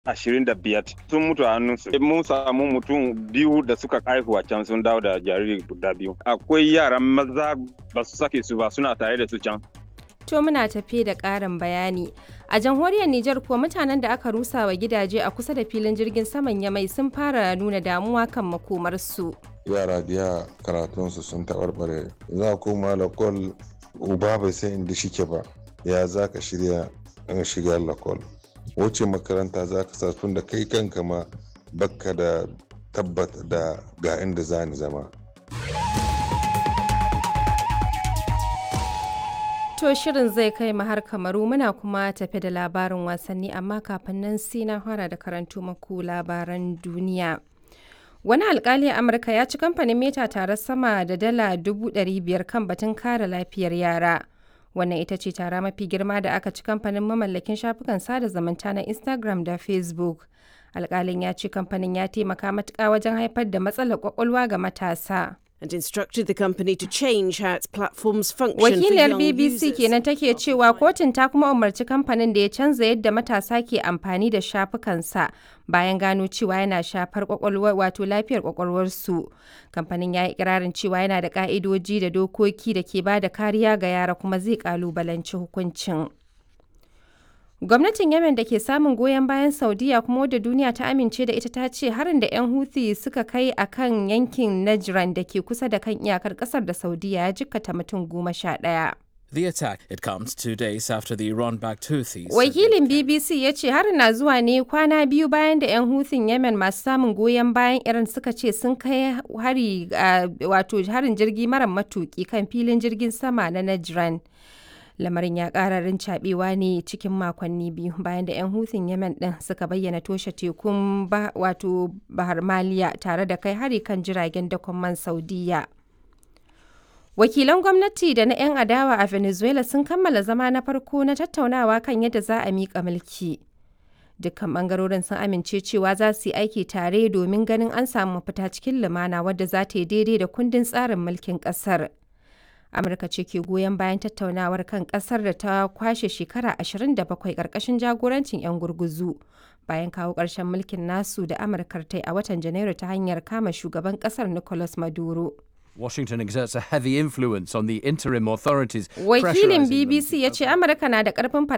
ashirin da biyar sun mutu a hannunsu mun samu mutum biyu da suka haihuwa can sun dawo da jariri guda biyu akwai yaran maza ba su sake su ba suna tare da su can To muna tafe da ƙarin bayani. A jamhuriyar Nijar kuwa mutanen da aka rusa wa gidaje a kusa da filin jirgin saman Yamai sun fara nuna damuwa kan makomarsu. Yara biya karatunsu sun taɓarɓare. Za koma lakol uba bai san inda shike ba. Ya za ka shirya in shiga lakol. Wace makaranta za ka sa tun da kai kanka ma bakka da tabbata da ga inda za ni zama. To shirin zai kai mu har kamaru muna kuma tafe da labarin wasanni amma kafin nan sai na fara da karanto maku labaran duniya. Wani alkali a Amurka ya ci kamfanin meta tare sama da dala dubu biyar kan batun kare lafiyar yara. Wannan ita ce tara mafi girma da aka ci kamfanin mamallakin shafukan sada zumunta na Instagram da Facebook. Alkalin ya ce kamfanin ya taimaka matuƙa wajen haifar da matsalar kwakwalwa ga matasa. and instructed the company to change how its platforms function Wakiliyar for young BBC users. kenan take cewa kotun ta kuma umarci kamfanin da ya canza yadda matasa ke amfani da shafukansa bayan gano cewa yana shafar kwakwalwa wato lafiyar kwakwalwarsu. Kamfanin ya yi ikirarin cewa yana da ka'idoji da dokoki da ke ba da kariya ga yara kuma zai kalubalanci hukuncin. Gwamnatin Yemen da ke samun goyon bayan Saudiya kuma wadda duniya ta amince da ita ta ce harin da 'yan Houthi suka kai a kan yankin Najran da ke kusa da kan iyakar kasar da Saudiya ya jikkata mutum goma sha ɗaya. The attack it comes two days after the Iran-backed Houthis. said Wakilin BBC ya ce harin na zuwa ne kwana biyu bayan da 'yan Houthing Yemen masu samun goyon bayan Iran suka ce sun kai hari a- wato harin jirgi mara matuki kan filin jirgin sama na Najran. Lamarin ya ƙara rincaɓewa ne cikin makonni biyu bayan da 'yan Houthing Yemen ɗin suka bayyana toshe tekun ba, wato Bahar Maliya tare da kai hari kan jiragen dakon man Saudiya. Wakilan gwamnati da na 'yan adawa a Venezuela sun kammala zama na farko na tattaunawa kan yadda za a miƙa mulki. Dukkan ɓangarorin sun amince cewa za su yi aiki tare domin ganin an samu mafita cikin lumana wadda za ta yi daidai da kundin tsarin mulkin ƙasar. Amurka ce ke goyon bayan tattaunawar kan ƙasar da ta kwashe shekara 27 ƙarƙashin jagorancin 'yan gurguzu. Bayan kawo ƙarshen mulkin nasu da Amurkar ta yi a watan Janairu ta hanyar kama shugaban ƙasar Nicolas Maduro. Washington exerts a heavy influence on the interim authorities. Wakilin pressurising them BBC ya ce Amurka na da ƙarfin